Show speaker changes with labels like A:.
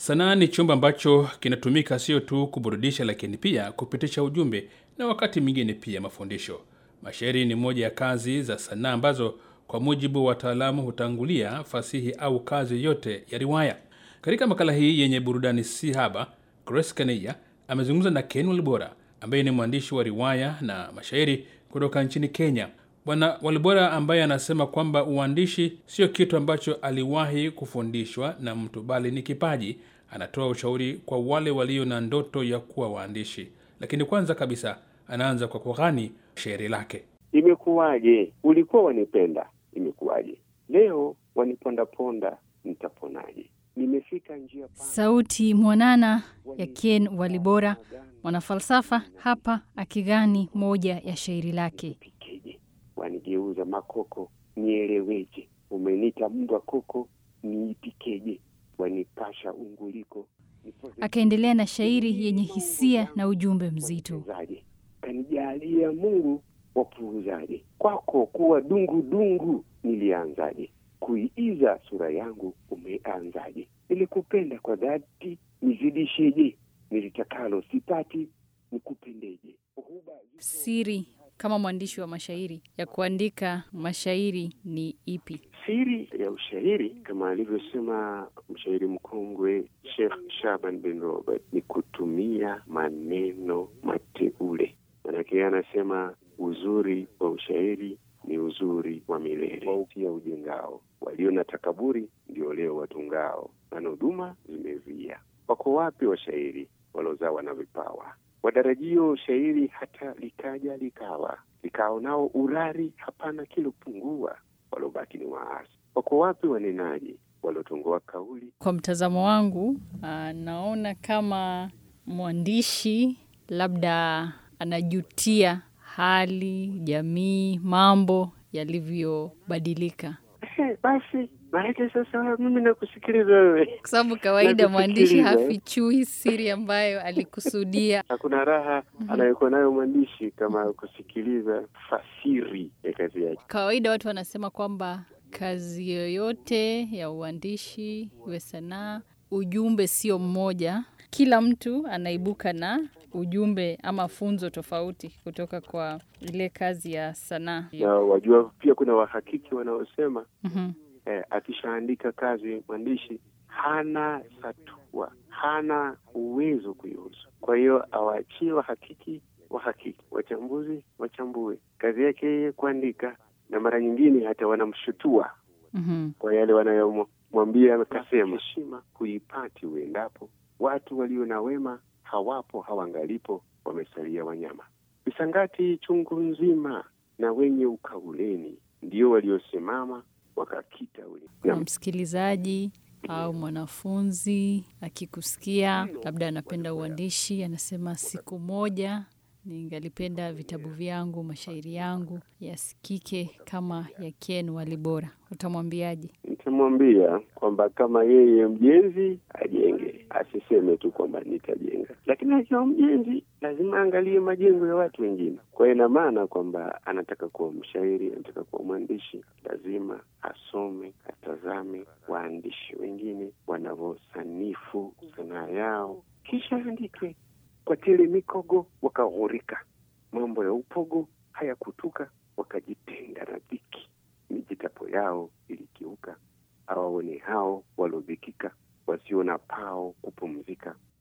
A: Sanaa ni chumba ambacho kinatumika sio tu kuburudisha, lakini pia kupitisha ujumbe na wakati mwingine pia mafundisho. Mashairi ni moja ya kazi za sanaa ambazo kwa mujibu wa wataalamu hutangulia fasihi au kazi yote ya riwaya. Katika makala hii yenye burudani si haba, Grace Kaneya amezungumza na Ken Walibora ambaye ni mwandishi wa riwaya na mashairi kutoka nchini Kenya. Bwana Walibora ambaye anasema kwamba uandishi sio kitu ambacho aliwahi kufundishwa na mtu bali ni kipaji. Anatoa ushauri kwa wale walio na ndoto ya kuwa waandishi, lakini kwanza kabisa anaanza kwa kughani shairi lake.
B: Imekuwaje? Ulikuwa wanipenda, imekuwaje? Leo wanipondaponda, nitaponaje? Nimefika njia pana.
C: Sauti mwanana ya Ken Walibora, mwanafalsafa hapa akigani moja ya shairi lake.
B: Pikeje? Wanigeuza makoko, nieleweje? Umenita mbwa koko, niipikeje? Wanipasha unguliko, nipoze
C: Akaendelea na shairi yenye hisia na ujumbe mzito.
B: Wapuuzaje? Kanijalia Mungu wapuuzaje? Kwako kuwa dungu dungu nilianzaje? Kuiiza sura yangu umeanzaje? Nilikupenda kwa dhati nizidisheje? Nilitakalo sipati nikupendeje? Huba
C: Siri kama mwandishi wa mashairi ya kuandika mashairi ni ipi?
B: Siri ya ushairi kama alivyosema mshairi mkongwe Sheikh Shaban bin Robert ni kutumia maneno mateule. Manake yeye anasema uzuri wa ushairi ni uzuri wa milele, wautia ujengao, walio na takaburi ndio leo watungao, na huduma zimevia. Wako wapi washairi walozawa na vipawa wadarajio shairi hata likaja likawa likao nao urari hapana kilopungua, walobaki ni waasi. Wako wapi wanenaji walotongoa kauli
C: Kwa mtazamo wangu, ah, naona kama mwandishi labda anajutia hali, jamii, mambo yalivyobadilika,
B: Eh, basi maanake sasa mimi nakusikiliza wewe.
C: kwa sababu kawaida mwandishi
B: Nakusikiliza, eh.
C: hafichui siri ambayo alikusudia.
B: Hakuna raha anayokuwa nayo mwandishi kama kusikiliza fasiri ya kazi yake.
C: Kawaida watu wanasema kwamba kazi yoyote ya uandishi iwe sanaa, ujumbe sio mmoja. Kila mtu anaibuka na ujumbe ama funzo tofauti kutoka kwa ile kazi ya sanaa.
B: Na wajua pia kuna wahakiki wanaosema
C: Mhm.
B: eh, akishaandika kazi mwandishi hana satua, hana uwezo kuihusu. Kwa hiyo awaachie wahakiki wahakiki, wachambuzi wachambue. Kazi yake yeye kuandika, na mara nyingine hata wanamshutua
C: Mhm.
B: kwa yale wanayomwambia akasema. Heshima huipati uendapo, watu walio na wema hawapo, hawangalipo, wamesalia wanyama. Misangati chungu nzima na wenye ukauleni ndio waliosimama wakakita ule.
C: Kuna msikilizaji au mwanafunzi akikusikia, labda anapenda uandishi, anasema siku moja ningalipenda vitabu vyangu, mashairi yangu yasikike kama ya Ken Walibora, utamwambiaje?
B: Nitamwambia kwamba kama yeye mjenzi ajenge, asiseme tu kwamba nitajenga, lakini akiwa mjenzi lazima aangalie majengo ya watu wengine. Kwa hiyo ina maana kwamba anataka kuwa mshairi, anataka kuwa mwandishi, lazima asome, atazame waandishi wengine wanavyosanifu sanaa yao, kisha andike. Kwa tele mikogo wakaghurika, mambo ya upogo hayakutuka, wakajitenga na dhiki mijitapo yao ilikiuka, awaone hao walodhikika, wasio na pao kupumzika,